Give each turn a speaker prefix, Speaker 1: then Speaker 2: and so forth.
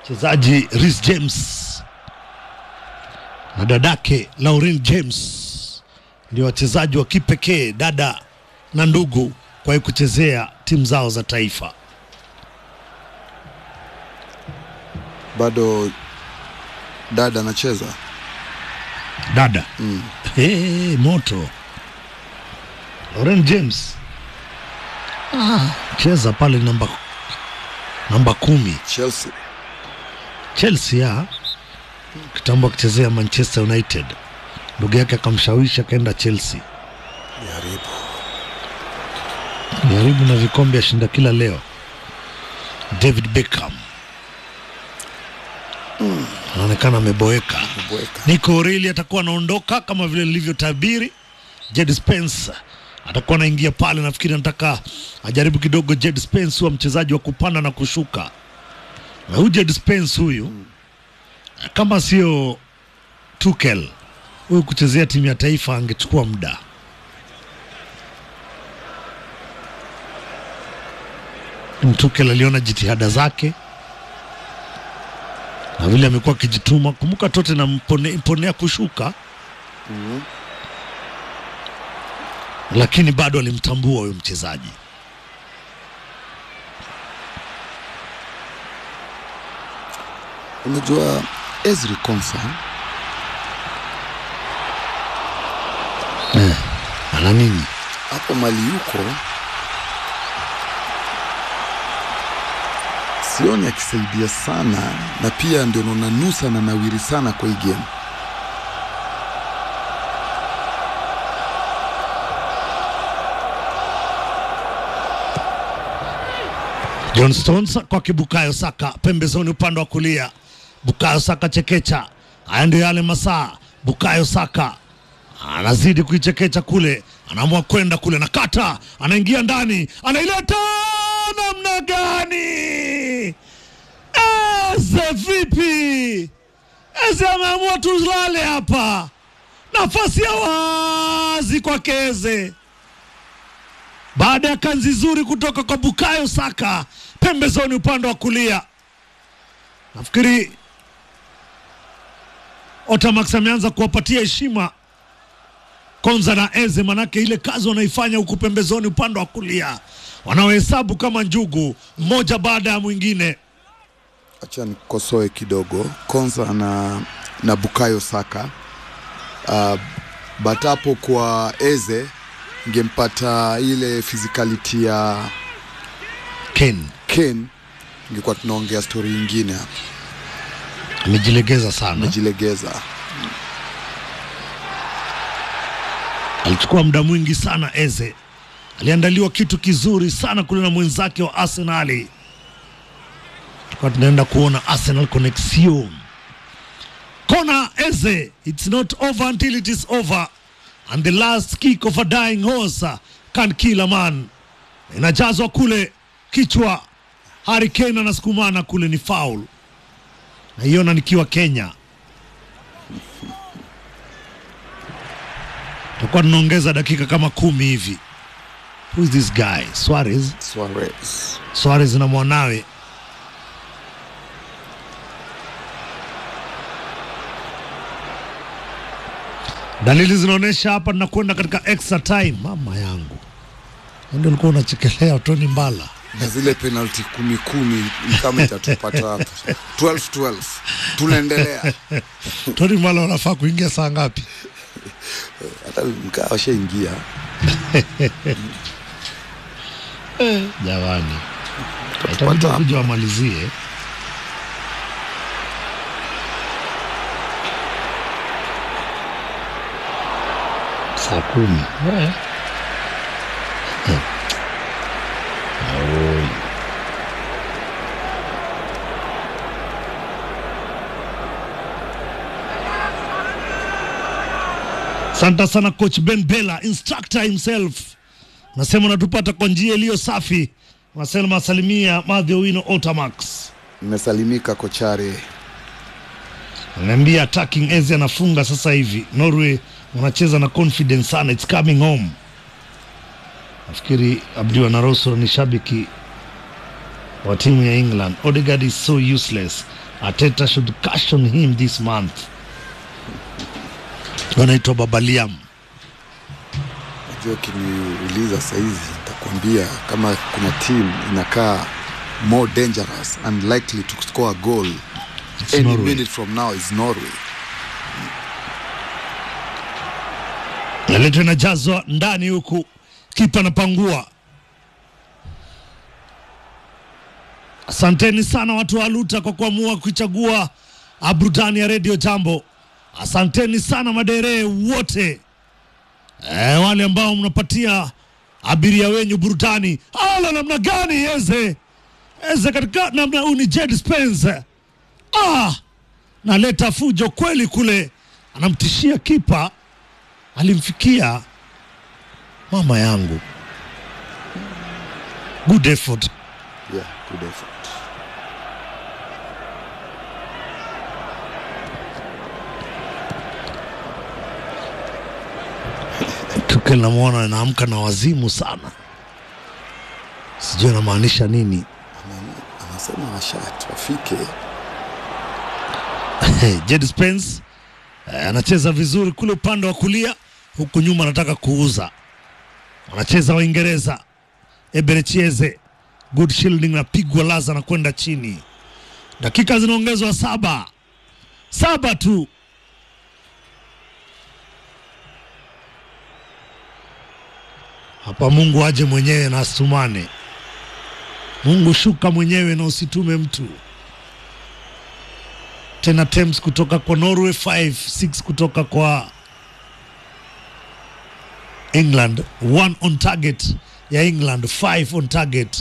Speaker 1: mchezaji Reece James na dadake Lauren James ndio wachezaji wa kipekee dada na ndugu kwa kuchezea timu zao za taifa.
Speaker 2: Bado dada anacheza
Speaker 1: Dada
Speaker 2: mm.
Speaker 1: hey, moto Lauren James ah, cheza pale namba namba kumi
Speaker 2: Chelsea.
Speaker 1: Chelsea ya kitambo akichezea Manchester United, ndugu yake akamshawishi akaenda Chelsea.
Speaker 2: Jaribu.
Speaker 1: Jaribu na vikombe ashinda kila leo. David Beckham anaonekana ameboeka.
Speaker 2: Bweka.
Speaker 1: Nico O'Reilly atakuwa anaondoka kama vile nilivyotabiri. Jed Spence atakuwa anaingia pale, nafikiri anataka ajaribu kidogo. Jed Spence huwa mchezaji wa kupanda na kushuka, na huyu Jed Spence huyu kama sio Tuchel huyu kuchezea timu ya taifa angechukua muda. Tuchel aliona jitihada zake na vile amekuwa akijituma. Kumbuka tote na mpone, mponea kushuka
Speaker 2: Mhm.
Speaker 1: lakini bado alimtambua huyo mchezaji.
Speaker 2: Unajua Ezri Konsa
Speaker 1: Ana nini?
Speaker 2: hapo mali yuko, sioni akisaidia sana, na pia ndio naona nusa na nawiri sana kwa hii game.
Speaker 1: John Stones kwake Bukayo Saka pembezoni upande wa kulia. Bukayo Saka chekecha, haya ndio yale masaa. Bukayo Saka anazidi kuichekecha kule, anaamua kwenda kule na kata, anaingia ndani, anaileta namna gani? Eze vipi? Eze ameamua tulale hapa, nafasi ya wazi kwake Eze baada ya kanzi nzuri kutoka kwa Bukayo Saka pembezoni upande wa kulia. Nafikiri Otamax ameanza kuwapatia heshima Konza na Eze, manake ile kazi wanaifanya huku pembezoni upande wa kulia, wanaohesabu kama njugu, mmoja baada ya mwingine.
Speaker 2: Acha nikosoe kidogo Konsa na, na Bukayo Saka uh, but hapo kwa Eze ngempata ile physicality ya
Speaker 1: Ken
Speaker 2: Ken, ingekuwa tunaongea stori ingine hapa,
Speaker 1: amejilegeza sana,
Speaker 2: amejilegeza.
Speaker 1: alichukua muda mwingi sana. Eze aliandaliwa kitu kizuri sana kule na mwenzake wa Arsenali. Tulikuwa tunaenda kuona Arsenal connection. Kona Eze, it's not over until it is over and the last kick of a dying horse can kill a man. Inajazwa kule kichwa, Harry Kane anasukumana kule, ni foul. Naiona nikiwa Kenya. Tutakuwa tunaongeza dakika kama kumi hivi. Who is this guy? Suarez.
Speaker 2: Suarez
Speaker 1: Suarez na mwanawe dalili zinaonyesha hapa tunakwenda katika extra time. Mama yangu, ndio ulikuwa unachekelea Tony Mbala.
Speaker 2: na zile penalty kumi kumi ni kama itatupata hapa 12 12 tunaendelea
Speaker 1: Tony Mbala wanafaa kuingia saa ngapi?
Speaker 2: hata mkaa washaingia
Speaker 1: Jamani,
Speaker 2: Tutapata
Speaker 1: itabidi
Speaker 2: hapa.
Speaker 1: kuja wamalizie. Saa kumi. Eh. Eh. Oi. Asante sana coach Ben Bella, instructor himself. Nasema unatupata kwa njia iliyo safi. Nasema salimia Madhi Owino Otamax.
Speaker 2: Nimesalimika kochare.
Speaker 1: Ananiambia attacking Eze anafunga sasa hivi. Norway wanacheza na confidence sana, it's coming home. Nafikiri Abdi Wanaroso ni shabiki wa timu ya England. Odegaard is so useless. Ateta should caution him this month. Wanaitwa Baba Liam.
Speaker 2: Najua ukiniuliza sahizi nitakwambia kama kuna team inakaa more dangerous and likely to score a goal
Speaker 1: It's
Speaker 2: any
Speaker 1: Norway.
Speaker 2: minute from now is Norway.
Speaker 1: Naletwa inajazwa ndani huku, kipa anapangua. Asanteni sana watu wa Luta kwa kuamua kuichagua ah, burudani ya redio Jambo. Asanteni sana maderee wote e, wale ambao mnapatia abiria wenyu burudani. Ala, namna gani Eze Eze katika namna huu ni Jed Spence ah, naleta fujo kweli kule, anamtishia kipa alimfikia mama yangu. Good effort.
Speaker 2: Yeah, good effort.
Speaker 1: Tukel namwona anaamka na wazimu sana, sijui anamaanisha nini.
Speaker 2: Ana- Anasema washat wafike
Speaker 1: Jed Spence eh, anacheza vizuri kule upande wa kulia, huku nyuma anataka kuuza. Wanacheza Waingereza, Eberechieze, good shielding, napigwa laza na kwenda chini. Dakika zinaongezwa saba, saba tu. Hapa Mungu aje mwenyewe na astumane. Mungu shuka mwenyewe na usitume mtu tena Thames kutoka kwa Norway 5 6 kutoka kwa England, one on target ya England, five on target